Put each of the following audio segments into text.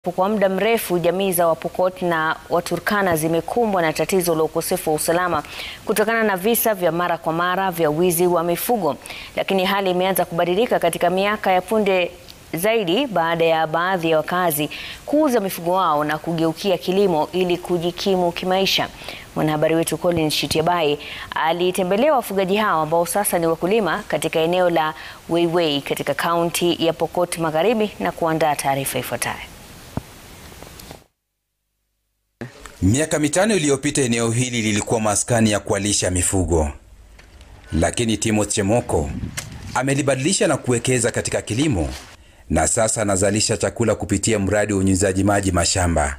Kwa muda mrefu jamii za Wapokot na Waturkana zimekumbwa na tatizo la ukosefu wa usalama kutokana na visa vya mara kwa mara vya wizi wa mifugo, lakini hali imeanza kubadilika katika miaka ya punde zaidi baada ya baadhi ya wakazi kuuza mifugo wao na kugeukia kilimo ili kujikimu kimaisha. Mwanahabari wetu Collins Shitiabai alitembelea wafugaji hao ambao sasa ni wakulima katika eneo la Weiwei katika kaunti ya Pokot Magharibi na kuandaa taarifa ifuatayo. Miaka mitano iliyopita eneo hili lilikuwa maskani ya kualisha mifugo, lakini Timothy Chemoko amelibadilisha na kuwekeza katika kilimo na sasa anazalisha chakula kupitia mradi wa unyunyizaji maji mashamba.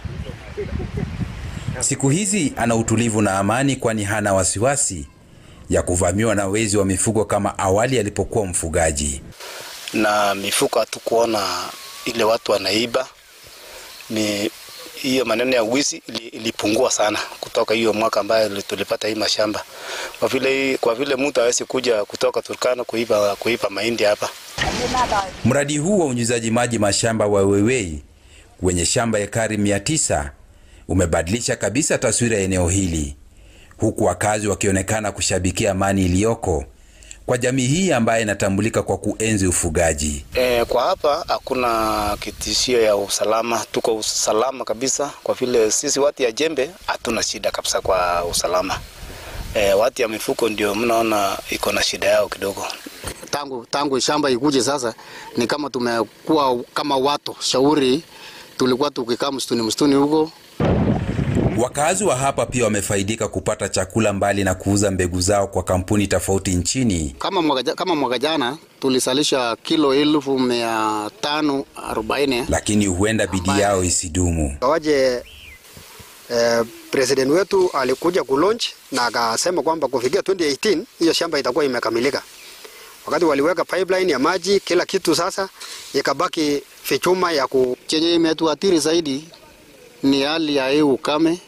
Siku hizi ana utulivu na amani, kwani hana wasiwasi ya kuvamiwa na wezi wa mifugo kama awali alipokuwa mfugaji. Na mifugo hatukuona ile watu wanaiba ni hiyo maneno ya wizi ilipungua sana kutoka hiyo mwaka ambayo tulipata hii mashamba, kwa vile kwa vile mtu hawezi kuja kutoka Turkana kuiba kuiba mahindi hapa. Mradi huu wa unyunyizaji maji mashamba wa Weiwei wenye shamba ekari mia tisa umebadilisha kabisa taswira ya eneo hili, huku wakazi wakionekana kushabikia amani iliyoko kwa jamii hii ambayo inatambulika kwa kuenzi ufugaji. E, kwa hapa hakuna kitishio ya usalama, tuko usalama kabisa, kwa vile sisi watu ya jembe hatuna shida kabisa kwa usalama. E, watu ya mifuko ndio mnaona iko na shida yao kidogo. Tangu, tangu shamba ikuje sasa ni kama tumekuwa kama watu shauri, tulikuwa tukikaa msituni msituni huko Wakazi wa hapa pia wamefaidika kupata chakula mbali na kuuza mbegu zao kwa kampuni tofauti nchini. Kama mwaka, kama mwaka jana tulisalisha kilo elfu mia tano arobaini, lakini huenda bidii yao isidumu. Kawaje eh, president wetu alikuja kulaunch na akasema kwamba kufikia 2018 hiyo shamba itakuwa imekamilika. Wakati waliweka pipeline ya maji kila kitu, sasa ikabaki fichuma ya ku chenye imetuathiri zaidi ni hali ya hewa ukame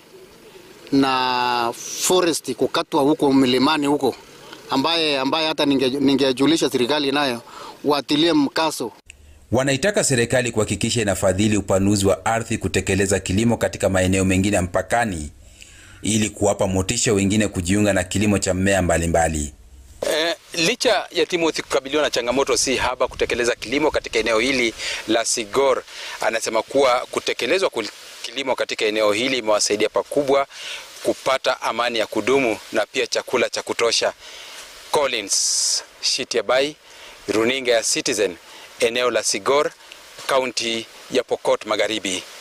na forest kukatwa huko milimani huko, ambaye ambaye hata ningejulisha ninge serikali nayo watilie mkaso. Wanaitaka serikali kuhakikisha inafadhili upanuzi wa ardhi kutekeleza kilimo katika maeneo mengine ya mpakani ili kuwapa motisha wengine kujiunga na kilimo cha mmea mbalimbali. Eh, licha ya Timothy kukabiliwa na changamoto si haba kutekeleza kilimo katika eneo hili la Sigor, anasema kuwa kutekelezwa kilimo katika eneo hili imewasaidia pakubwa kupata amani ya kudumu na pia chakula cha kutosha. Collins Shitiabai, runinga ya Citizen, eneo la Sigor, kaunti ya Pokot Magharibi.